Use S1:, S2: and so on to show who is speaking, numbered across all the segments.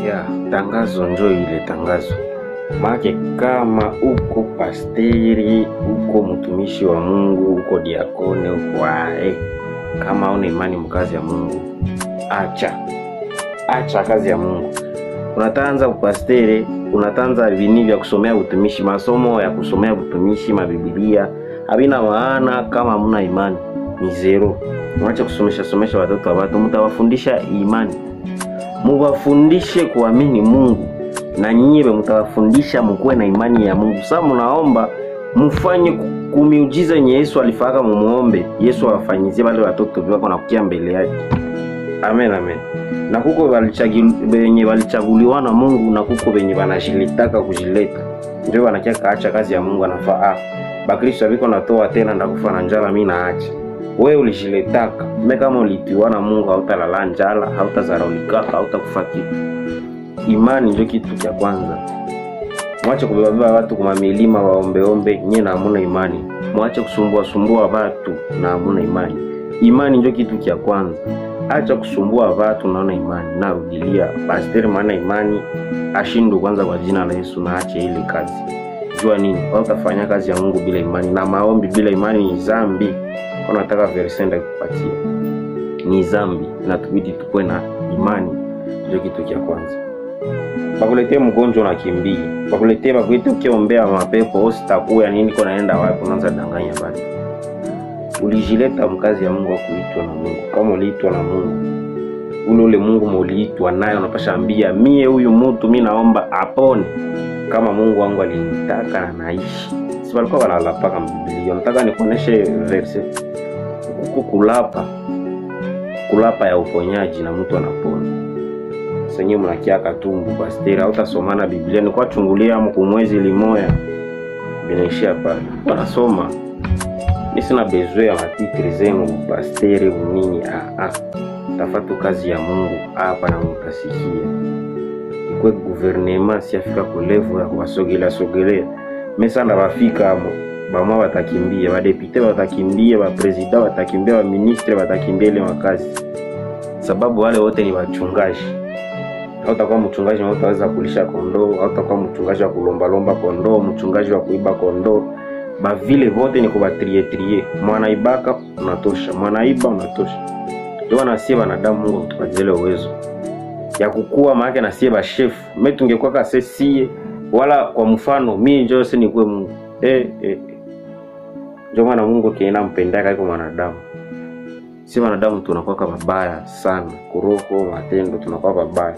S1: ya tangazo njo ile tangazo make kama uko pasteri uko mtumishi wa mungu uko diakone uko ae kama una imani mkazi ya mungu acha acha kazi ya mungu unatanza upasteri unatanza vini vya kusomea utumishi masomo ya kusomea utumishi mabibilia havina maana kama hamuna imani ni zero mwache kusomesha somesha watoto wa watu mtawafundisha imani muwafundishe kuamini mungu na nyiwe mtawafundisha mukuwe na imani ya mungu saa munaomba mufanye ku- kumiujiza yenye yesu alifaka mumuombe yesu awafanyizie wale watoto vyako na kukia mbele yake amen amen na kuko walichagi- wenye walichaguliwa na mungu na kuko wenye wanajilitaka kujileta ndio wanakia kaacha kazi ya mungu anafaa ah, bakristo aviko natoa tena ndakufa na njala mi naacha we ulijiletaka me kama ulitiwa na mungu hautalala njala hautazaraulikaka hautakufa kitu imani ndio kitu cha kwanza mwache kubebabeba watu kuma milima waombeombe nye na hamuna imani mwache kusumbua sumbua watu na hamuna imani imani ndio kitu cha kwanza acha kusumbua watu naona imani narudilia pasteri maana imani ashindwe kwanza kwa jina la yesu na ache ile kazi jua nini utafanya kazi ya mungu bila imani na maombi bila imani ni zambi unataka versenda kupatia ni zambi natubidi tukuwe na imani ndio kitu cha kwanza bakuletee mgonjwa unakimbia bakuletee bakuite ukiombea mapepo ositakuya nini ko naenda wapi unaanza danganya batu ulijileta mkazi ya mungu akuitwa na mungu kama uliitwa na mungu ule ule mungu muliitwa naye unapasha ambia mie huyu mutu mi naomba apone kama mungu wangu alinitaka na naishi si walikuwa wanalapaka mbibilia nataka nikuoneshe verse huku kulapa kulapa ya uponyaji na mtu anapona senye mnakia katumbu pasteri autasomana biblia nikuwa chungulia amu kumwezi limoya binaishia pale wanasoma mi sina bezwe ya matitri zenu pasteri unini ah, ah. tafatu kazi ya mungu hapa na mutasikia ikwe guvernema siafika kulevu ya kuwasogelea sogelea mesanda bafika amo bamwa batakimbia badepute batakimbia baprezida batakimbia baministre batakimbia ile makazi sababu wale wote ni wachungaji hautakuwa mchungaji na utaweza kulisha kondoo hautakuwa mchungaji wa kulombalomba kondoo mchungaji wa kuiba kondoo bavile vote ni kubatrietrie mwanaibaka unatosha mwanaiba unatosha ndio nasie wanadamu mungu akutupatizele uwezo ya kukua maake nasie bashefu me tungekuwa kasesie wala kwa mfano mi njo se nikuwe mungu eh, eh. njo maana mungu kiena mpendaka iko mwanadamu si wanadamu tunakuwaka babaya sana kuroho matendo tunakuwa babaya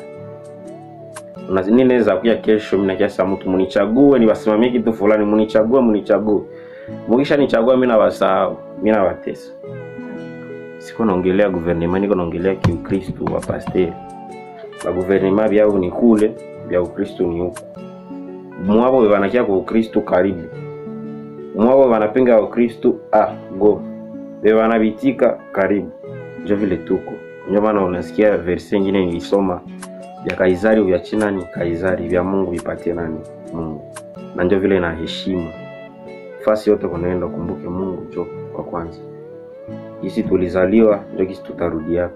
S1: ninaweza kuya kesho minakiasa mtu munichague niwasimamie kitu fulani munichague munichague mukisha nichagua mi nawasahau mi nawatesa siko naongelea guvernema niko naongelea kiukristu wa pasteri baguvernema vyao ni kule vya ukristu ni huku mwavo vanakia kwa ukristu karibu mwavo vanapinga ukristu ah, go vevanavitika karibu njo vile tuko ndio maana unasikia verse ingine nilisoma vya kaisari vya china ni kaisari vya mungu vipatie nani mungu na ndio vile na heshima fasi yote kunaenda ukumbuke mungu jo kwa kwanza gisi tulizaliwa ndio gisi tutarudiaka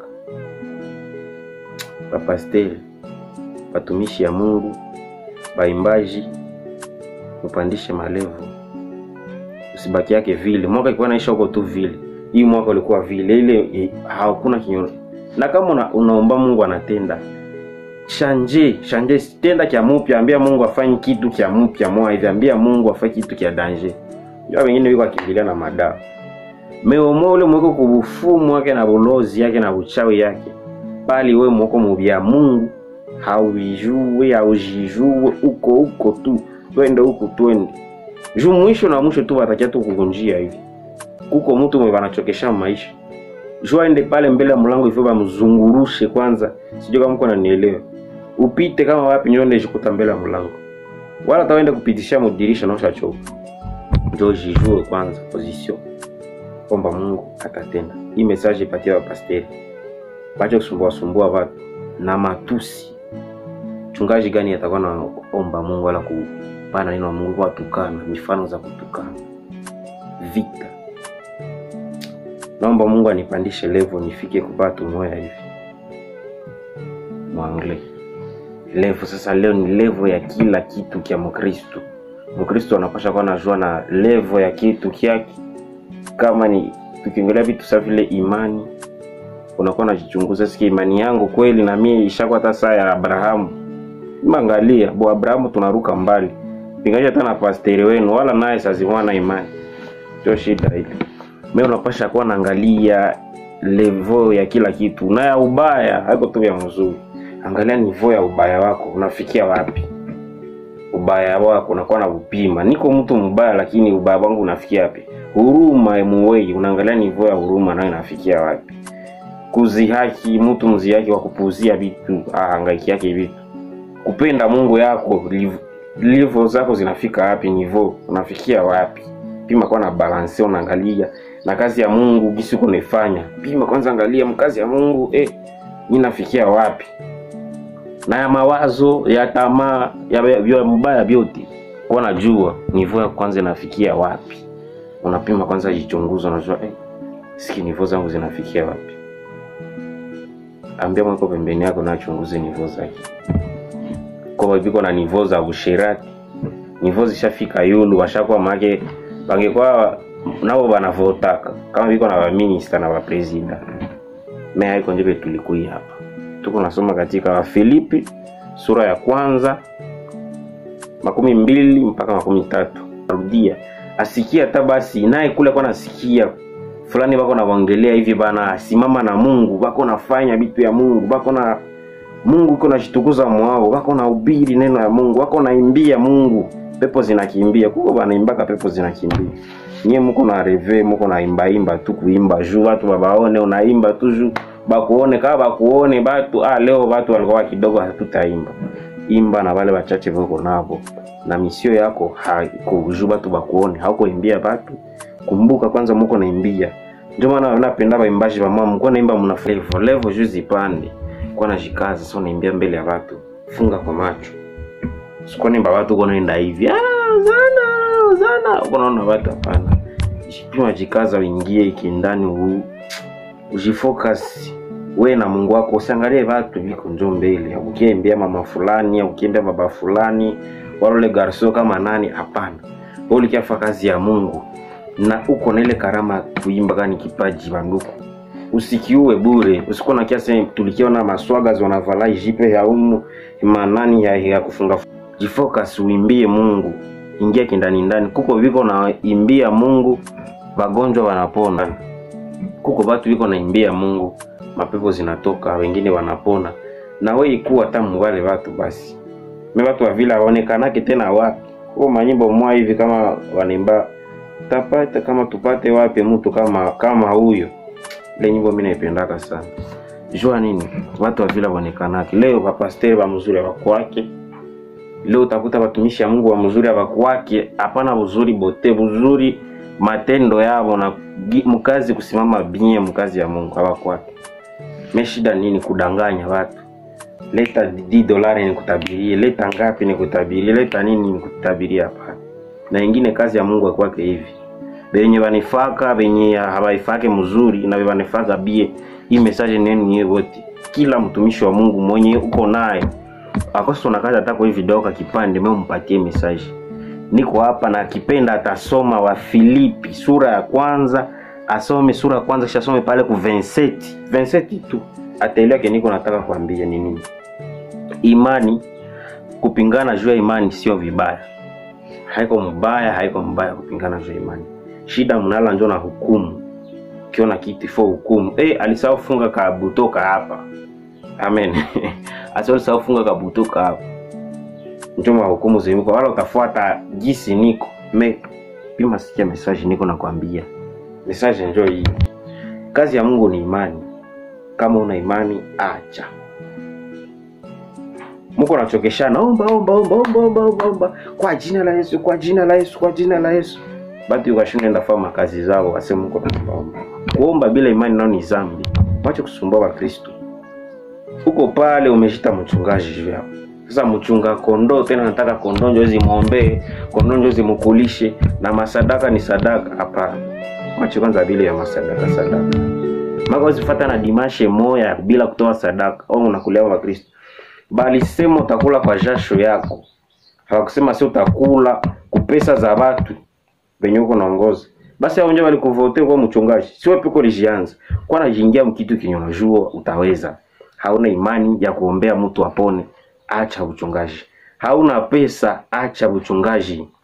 S1: bapasteri batumishi ya mungu baimbaji upandishe malevu usibaki yake vile mwaka ikiwa naisha huko tu vile hii mwaka ulikuwa vile ile eh, hakuna kinyo na kama una, unaomba mungu anatenda shanje shanje tenda kya mupya ambia mungu afanye kitu kya mupya moa hivi ambia mungu afanye kitu kya danger ndio wengine wiko akimbilia na madawa meomo ule mweko kubufumu wake na bulozi yake na buchawi yake bali we mwoko mubya mungu hauijue haujijue uko uko tu twende huku twende juu mwisho na mwisho tu watakia tu kukunjia hivi kuko mtu mwe wanachokesha maisha juu aende pale mbele ya mlango hivyo bamzungurushe kwanza sijui kama mko nanielewa upite kama wapi nyonde jikuta mbele ya mlango wala taende kupitishia mudirisha na ushachoka njo jijue kwanza position kwamba mungu atatenda hii message ipatie wapasteri bache kusumbua sumbua watu na matusi mchungaji gani atakuwa naomba mungu wala kupana neno la mungu kwa watukana mifano za kutukana vita naomba mungu anipandishe levo nifike kupata moya hivi mwangle levo sasa leo ni levo ya kila kitu kya mkristu mkristu anapasha kuwa najua na levo ya kitu kyake kama ni tukiongelea vitu sa vile imani unakuwa najichunguza siki imani yangu kweli na mie ishakuwa hata saa ya abrahamu mangalia bo abrahamu tunaruka mbali pingaji hata na pasteri wenu wala naye sazimwa na imani sio shida ile mi unapasha kuwa naangalia levo ya kila kitu na ya ubaya haiko tu vya mzuri angalia nivo ya ubaya wako unafikia wapi ubaya wako unakuwa na upima niko mtu mbaya lakini ubaya wangu unafikia wapi huruma emuwei unaangalia nivo ya huruma nayo inafikia wapi kuzihaki mtu mzihaki wa kupuuzia vitu ahangaiki yake vitu kupenda mungu yako liv- livo zako zinafika wapi nivo unafikia wapi pima kwa na balanse unaangalia na kazi ya mungu gisi uko naifanya pima kwanza angalia mkazi ya mungu eh, mi nafikia wapi na ya mawazo ya tamaa ya vya mbaya vyote kuwa najua nivo ya kwanza inafikia wapi unapima kwanza jichunguza unajua eh, siki nivo zangu zinafikia wapi ambia mweko pembeni yako nachunguze nivo zake kwa viko na nivo za usherati nivo zishafika yulu washakuwa make bangekuwa nabo banavotaka kama viko na baminista na bapresida me haiko njepe tulikui hapa tuko nasoma katika wafilipi sura ya kwanza makumi mbili mpaka makumi tatu narudia asikia hata basi naye kule kwa nasikia fulani bako nawaongelea hivi bana simama na mungu bako nafanya vitu ya mungu bako na mungu iko nashitukuza mwao bako na ubiri neno ya mungu bako naimbia mungu pepo zinakimbia kuko banaimbaka pepo zinakimbia nyie muko na reve muko naimbaimba tu kuimba juu watu babaone unaimba tu juu bakuone kama bakuone batu ah, leo batu walikuwa kidogo hatutaimba imba na wale wachache voko navo na misio yako haiko juu batu bakuone haukoimbia batu kumbuka kwanza muko naimbia ndio maana napenda baimbaji bamwa mko naimba mna levo levo juu zipande kwa najikaza so naimbia mbele ya watu funga kwa macho sikuwa naimba watu uko naenda hivi ah, zana zana uko naona watu hapana jipima jikaza uingie ikindani huu ujifocus we na mungu wako usiangalie watu viko njo mbele ukiembea mama fulani ukiembea baba fulani walole garso kama nani hapana wewe ulikiafa kazi ya mungu na uko na ile karama kuimba kani kipaji banduku usikiue bure usikuwa na kiasi tulikiona maswaga wanavala jipe ya umu manani ya, ya kufunga jifocus uimbie mungu ingia kindani ndani kuko viko na imbia mungu wagonjwa wanapona kuko watu wiko naimbia mungu mapepo zinatoka wengine wanapona na we ikuwa tamu wale watu basi me watu wavile aonekanake tena wapi huo manyimbo mwa hivi kama wanaimba tapata kama tupate wapi mtu kama kama huyo ile nyimbo mi naipendaka sana jua nini watu wavile waonekanake leo wapasteri wa mzuri wakwake leo utakuta watumishi ya mungu wa mzuri awakwake hapana buzuri bote buzuri matendo yavo na gi- mkazi kusimama binye mkazi ya mungu awakwake me shida nini kudanganya watu leta d dolari nikutabirie leta ngapi nikutabirie leta nini nikutabirie hapana na ingine kazi ya mungu akwake hivi benye banifaka benye habaifake mzuri na banifaka bie hii message neni niye wote kila mtumishi wa mungu mwenye uko naye akosi unakaza hata kwa hii video ka kipande me umpatie message niko hapa na akipenda atasoma wa filipi sura ya kwanza asome sura ya kwanza kisha asome pale ku 27 27 tu ataelewa ke niko nataka kuambia ni nini imani kupingana juu ya imani sio vibaya haiko mbaya haiko mbaya kupingana juu ya imani shida mnala njo na hukumu ukiona kitu fo hukumu eh alisahau funga kabutoka hapa amen alisahau funga kabutoka hapa njo mahukumu zimiko wala utafuata jisi niko me pima sikia message niko nakwambia message njo hii kazi ya mungu ni imani kama una imani acha muko nachokeshana omba omba omba omba omba omba omba kwa jina la yesu kwa jina la yesu kwa jina la yesu batu ukashinda fama kazi zao wasema muko naomba kuomba bila imani nao ni zambi wache kusumbua wakristo huko pale umeshita mchungaji juu yao sasa mchunga kondoo tena nataka kondoo njo zimwombee kondoo njo zimukulishe na masadaka ni sadaka hapana wache kwanza vile ya masadaka sadaka maka uzifata na dimashe moya bila kutoa sadaka au unakulia wa kristo balisema utakula kwa jasho yako, hawakusema si utakula kupesa za watu venye uko naongoza. Basi hao ndio walikuvote kwa mchungaji, si wewe piko lijianza kwa najiingia mkitu kinyo unajua utaweza. Hauna imani ya kuombea mtu apone, acha uchungaji. Hauna pesa, acha uchungaji.